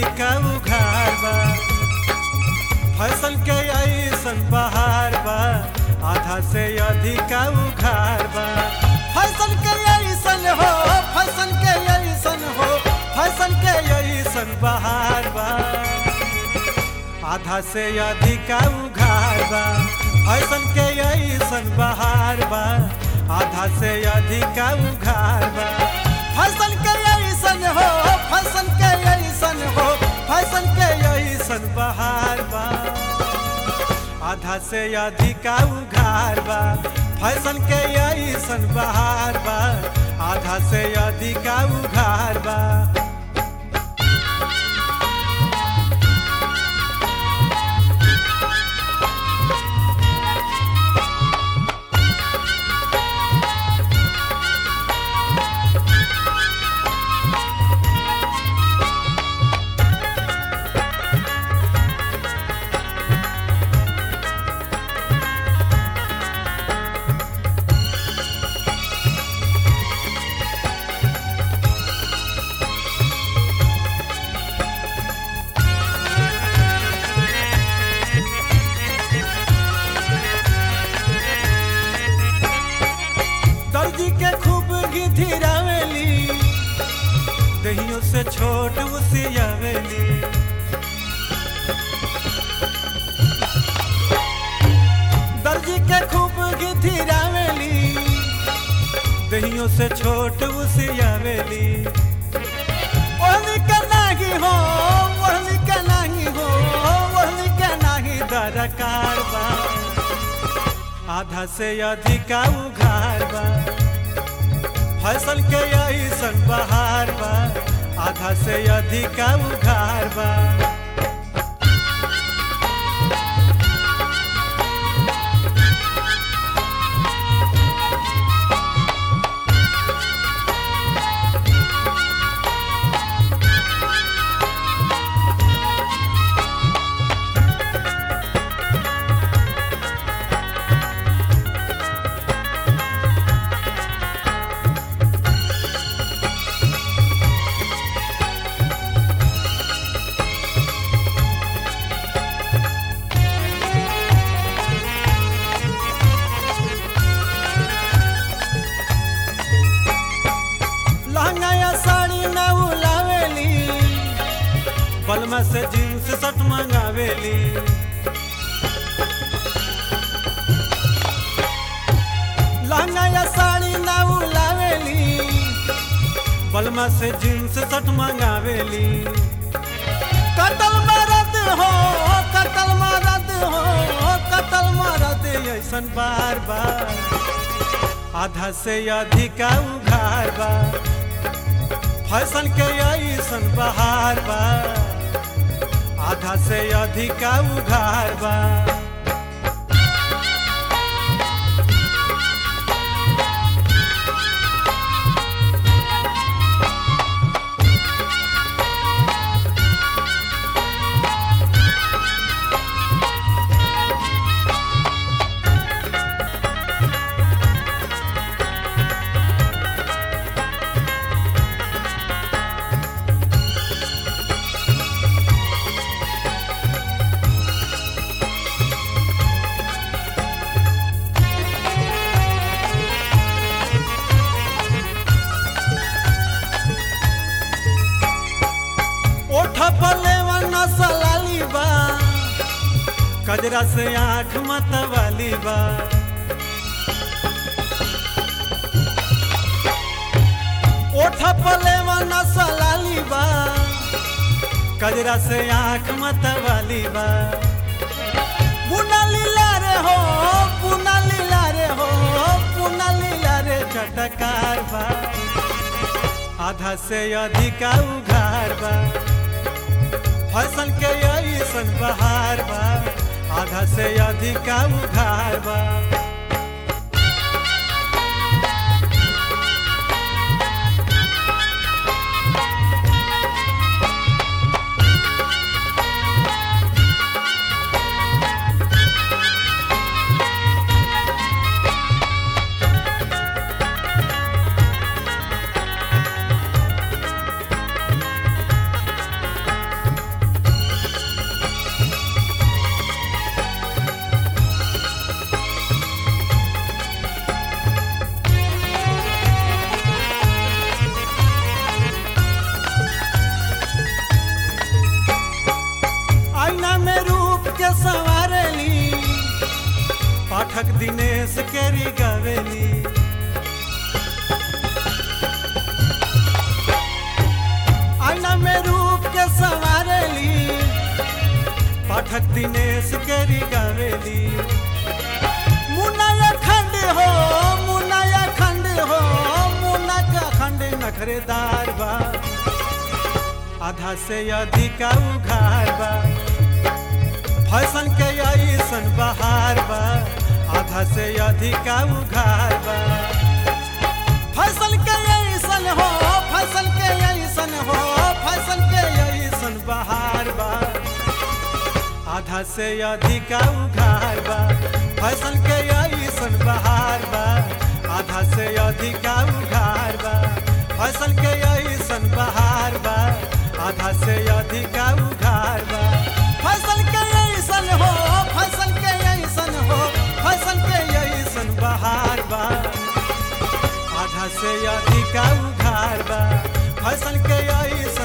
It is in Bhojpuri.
अधिक उघार बा फसल के ऐसन बहार बा आधा से अधिक उघार बा फसल के ऐसन हो फसल के ऐसन हो फसल के ऐसन बहार बा आधा से अधिक उघार बा फसल के ऐसन बहार बा आधा से अधिक उघार बा फसल के ऐसन हो फसल के ऐसन हो फसल के ऐसन बहार बा आधा से अधिक उघार बा फैशन के ऐसन बहार बा आधा से अधिक उघार बा दर्जी के खूब घिधिरावेली दहियों से छोट उसियावेली दर्जी के खूब घिधिरावेली दहियों से छोट उसियावेली ओहनी के नाही हो ओहनी के नाही हो ओहनी के नाही दरकार बा आधा से अधिक उघार बा फसल के ऐसन बहार बा आधा से अधिक उघार बा लहंगा या साड़ी न उलावेली बलमा से जींस शर्ट मंगावेली लहंगा या साड़ी न उलावेली बलमा से जींस शर्ट मंगावेली कतल मरद हो कतल मरद हो कतल मरद ऐसन बार बार आधा से अधिक उघार बा फैशन के ऐसन बहार बा आधा से अधिक उघार बा ओठ पले नसलाली बा कजरा से आँख मतवाली बा ओठ पले नसलाली बा कजरा से आँख मतवाली बा पुना लीला रे हो पुना लीला रे हो पुना लीला रे चटकार बा आधा से अधिक उघार बा फसल के ऐसन बहार बा आधा से अधिक उघार बा पाठक दिनेश केरी गवेली आईना में रूप के संवारेली पाठक दिनेश केरी गवेली मुन्ना खंड हो मुन्ना खंड हो मुन्ना का खंड नखरेदार बा आधा से अधिक उघार बा फैशन के ऐसन बहार बा आधा से अधिक उघार बा फैशन के ऐसन हो फैशन के ऐसन हो फैशन के ऐसन बहार बा आधा से अधिक उघार बा फैशन के ऐसन बहार बा आधा से अधिक उघार बा फैशन के ऐसन बहार बा आधा से अधिक उघार बा फैशन के ऐसन हो फैशन के ऐसन हो फैशन के ऐसन बहार बा आधा से अधिक उघार बा फैशन के ऐसन